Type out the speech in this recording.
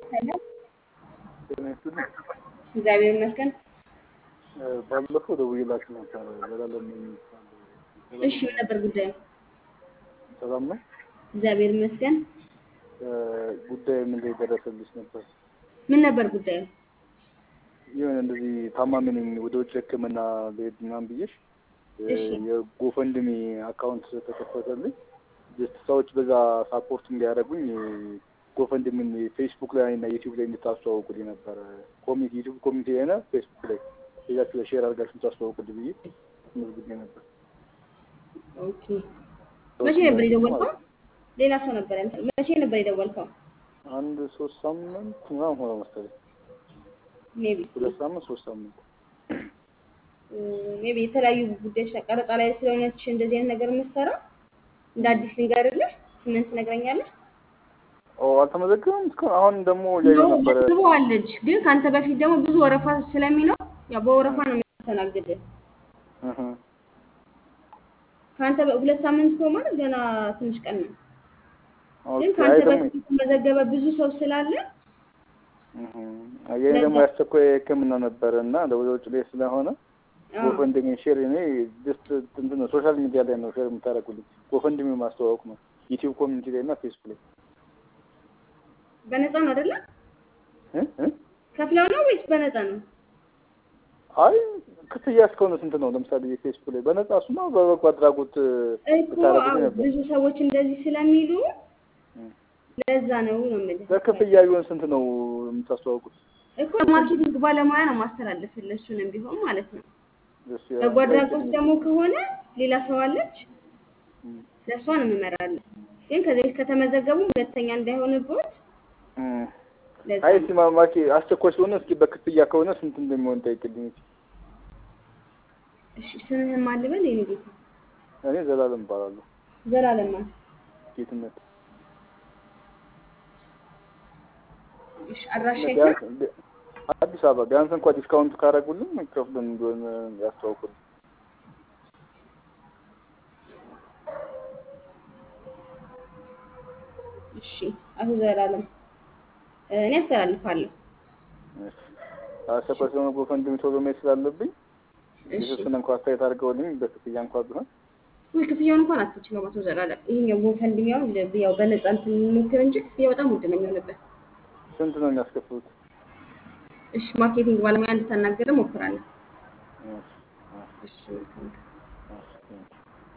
ሰላም ጤና ይስጥልኝ። እግዚአብሔር ይመስገን። ባለፈው ደውዬላችሁ ነበር። ዘላለም የሚባል እሺ ምን ነበር ጉዳዩ? ሰላም ነው። እግዚአብሔር ይመስገን። ጉዳይ ምን ላይ ደረሰልሽ ነበር? ምን ነበር ጉዳዩ? የሆነ እንደዚህ ታማሚ ነኝ ወደ ውጭ ሕክምና ልሄድ ምናምን ብዬሽ እሺ የጎፈንድሚ አካውንት ተከፈተልኝ። ጀስት ሰዎች በዛ ሳፖርት እንዲያደርጉኝ ጎፈንድሚን ፌስቡክ ላይ እና ዩቲዩብ ላይ እንድታስተዋውቁልኝ ነበር። ኮሚቴ ዩቲዩብ ኮሚቴ ሆነ ፌስቡክ ላይ ሄዳችሁ ለሼር አድርጋችሁ እንድታስተዋውቁልኝ ብዬ መዝግቤ ነበር። ኦኬ። መቼ ነበር የደወልከው? ሌላ ሰው ነበር ያመጣው። መቼ ነበር የደወልከው? አንድ ሶስት ሳምንት ምናምን ሆነ መሰለኝ። ሜቢ ሁለት ሳምንት ሶስት ሳምንት ሜቢ የተለያዩ ጉዳዮች ቀረጻ ላይ ስለሆነች እንደዚህ አይነት ነገር የምትሰራው እንደ አዲስ ልንገርልህ፣ ስምን ትነግረኛለህ? ኦ አልተመዘገበም እስካሁን። አሁን ደግሞ እያየሁ ነበረ። መዝግበዋለች፣ ግን ከአንተ በፊት ደግሞ ብዙ ወረፋ ስለሚኖር ያው በወረፋ ነው የሚያስተናግድህ። እህ ከአንተ ሁለት ሳምንት እኮ ማለት ገና ትንሽ ቀን ነው። ግን ኦኬ። አይ ከአንተ ደግሞ በፊት የተመዘገበ ብዙ ሰው ስላለ እህ የኔ ደግሞ ያስቸኳይ ሕክምና ነበረ እና ወደ ውጭ ላይ ስለሆነ አዎ፣ ጎፈንድሚ ሼር እኔ ጀስት እንትን ነው ሶሻል ሚዲያ ላይ ነው ሼር የምታደርጉልኝ። ጎፈንድሚ ማስተዋወቅ ነው ዩቲዩብ ኮሚኒቲ ላይ እና ፌስቡክ ላይ በነፃ ነው አይደለ? እ እ ከፍለው ነው ወይስ በነፃ ነው? አይ ክፍያ እስከሆነ ስንት ነው? ለምሳሌ የፌስቡክ ላይ በነጻ እሱማ በበጎ አድራጎት እኮ ብታደርጉልኝ አዎ፣ ነበር። ብዙ ሰዎች እንደዚህ ስለሚሉ እ ለዛ ነው ነው የምልህ። በክፍያ ቢሆን ስንት ነው የምታስተዋውቁት? እኮ ማርኬቲንግ ባለሙያ ነው ማስተላለፍልህ፣ እሱንም ቢሆን ማለት ነው። ደስ በጎ አድራጎት ደግሞ ከሆነ ሌላ ሰው አለች፣ እ ለእሷ ነው የምመራለን። ግን ከዚህ በፊት ከተመዘገቡ ሁለተኛ እንዳይሆንብዎት እ ለዛ አይ ነው። እስኪ ማ- ማኪ አስቸኳይ ስለሆነ እስኪ በክፍያ ከሆነ ስንት እንደሚሆን ጠይቅልኝ። እሺ ስምህን ማን ልበል? የኔ ጌታ እኔ ዘላለም እባላለሁ። ዘላለም ማለት ጌትነት እሺ፣ አድራሻ የት ነው? ቢያንስ ቢ- አዲስ አበባ ቢያንስ እንኳን ዲስካውንት ካደረጉልን ከፍለን እንዲሆን ያስተዋውቁልን። እሺ፣ አቶ ዘላለም እኔ አስተላልፋለሁ። እሺ። አስቸኳይ ስለሆነ ጎፈንድሚ ቶሎ መሄድ ስላለብኝ እሺ፣ የተወሰነ እንኳ አስተያየት አድርገውልኝ በክፍያ እንኳ ቢሆን ወይ ክፍያውን እንኳን አትችለውም አቶ ዘላለም። ይሄኛው ጎፈንድሚያውን ል- ያው በነፃ እንትን እንሞክር እንጂ ክፍያው በጣም ውድ ነው የሚሆንበት። ስንት ነው የሚያስከፍሉት? እሺ፣ ማርኬቲንግ ባለሙያ እንድታናገር እሞክራለሁ። እሺ። እሺ። እሺ፣ መልካም